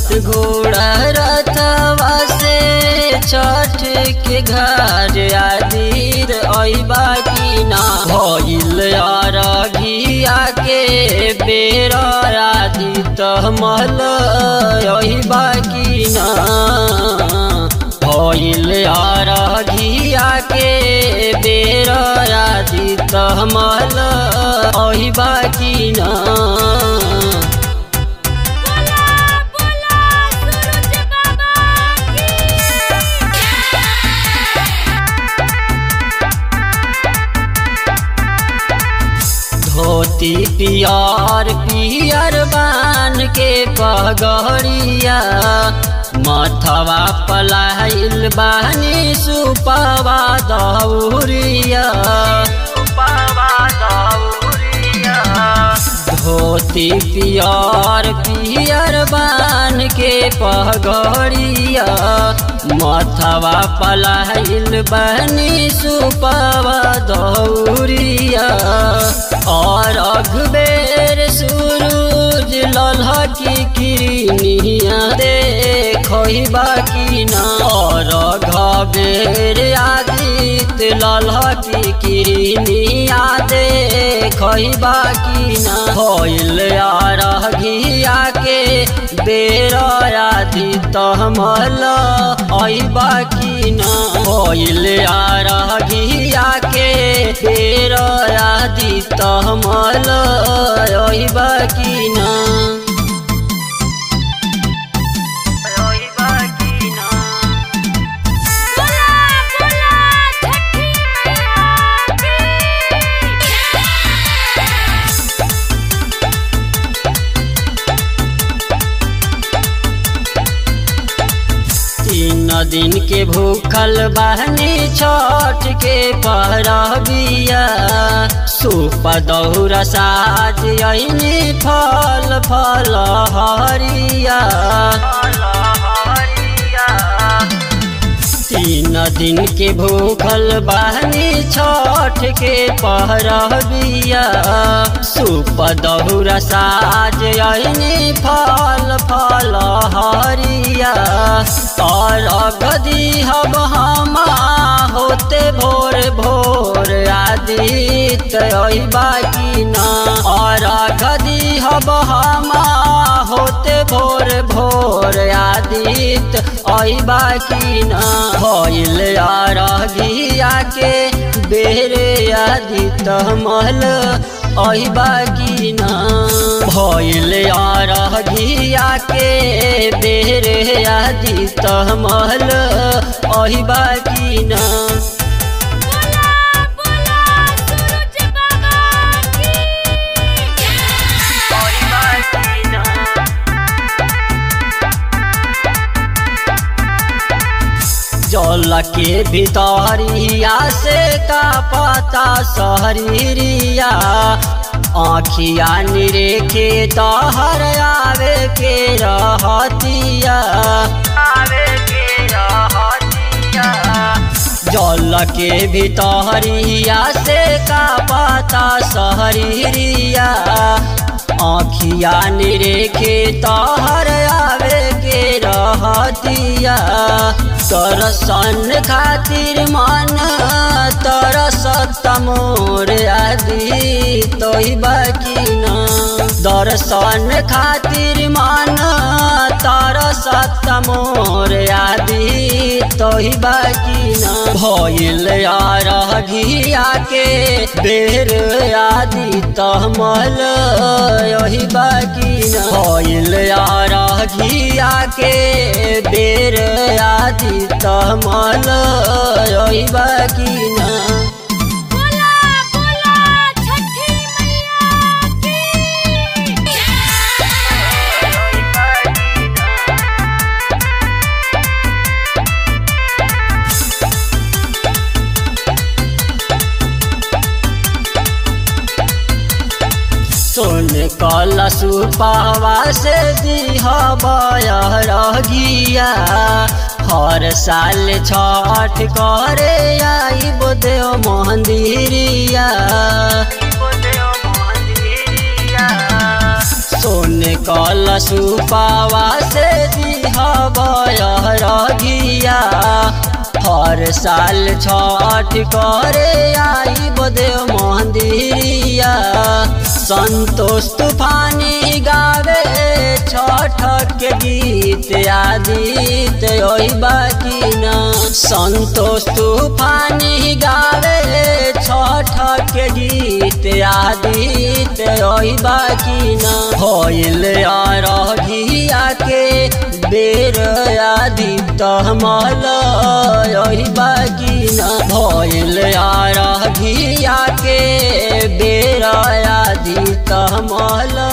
सात घोड़ा रथवा से छठ के घर आदिर अइबा की ना भइल अरघिया के बेर आदि तमल अइबा की ना भइल अरघिया के बेर आदि तमल अइबा की ना बोला बोला सूरज बाबा धोती पियर पियर बान के पगड़िया मथवा पलाइल बानी सुपवा दौरिया धोती पियर पियर बान के पगड़िया मथवा पलाइल बनी सुपवा दौरिया और अखबेर सूरज लल्हा की किरनिया देखही बाकी ना और घबेर आदित लल्हा की किरनिया देखही बाकी ना होइल अरघिया के बेर आदि तमल अइबा की ना होइल अरघिया के बेर आदि तमल अइबा की ना अइबा की ना बोला बोला छठी मैया की तीन दिन के भूखल बहनी छठ के परबिया सूप दौरा साज अइनी फल फल हरिया तीन दिन के भूखल बहनी छठ के पहरबिया सूप दौरा साज अइनी फल फल हरिया और गदी हम हमा होते भोर भोर आदित अइबा की ना और गदी हम हमा होते भोर भोर आदित अइबा की ना भइल अरघिया के बेरे आदित मल अइबा की ना भइल अरघिया के बेरे आदित मल अइबा की ना बोला बोला सूरज बाबा की जल के भितरिया से का पता सहरिया आखिया निरेखे तहर आवे के रहतिया आवे के रहतिया जल के भितरिया से का पता सहरिया आखिया निरेखे तहर आवे के रहतिया तरसन खातिर मन तरसत मोर आदि तोहि बाकी ना दर्शन खातिर मन तरसत मोर आदि तोहि बाकी ना भइल अरघिया के बेर आदि तमल यही बाकी ना भइल अरघिया के बेर आदि तमल यही बाकी ना बोला बोला छठी मैया की सोन कल सुपावा से दिह रगिया हर साल छठ करे आई देव मंदिरिया सोन कल सुपावा से दिहबरगिया हर साल छठ करे आई बदेव मंदिरिया संतोष तूफानी गावे छठ के गीत आदित ओई बाकी न संतोष तूफानी गावे छठ के गीत आदित ओई बाकी न होइल अरघिया के बेर आदित मल ओई बाकी न भइल अरघिया के बेर आदित मल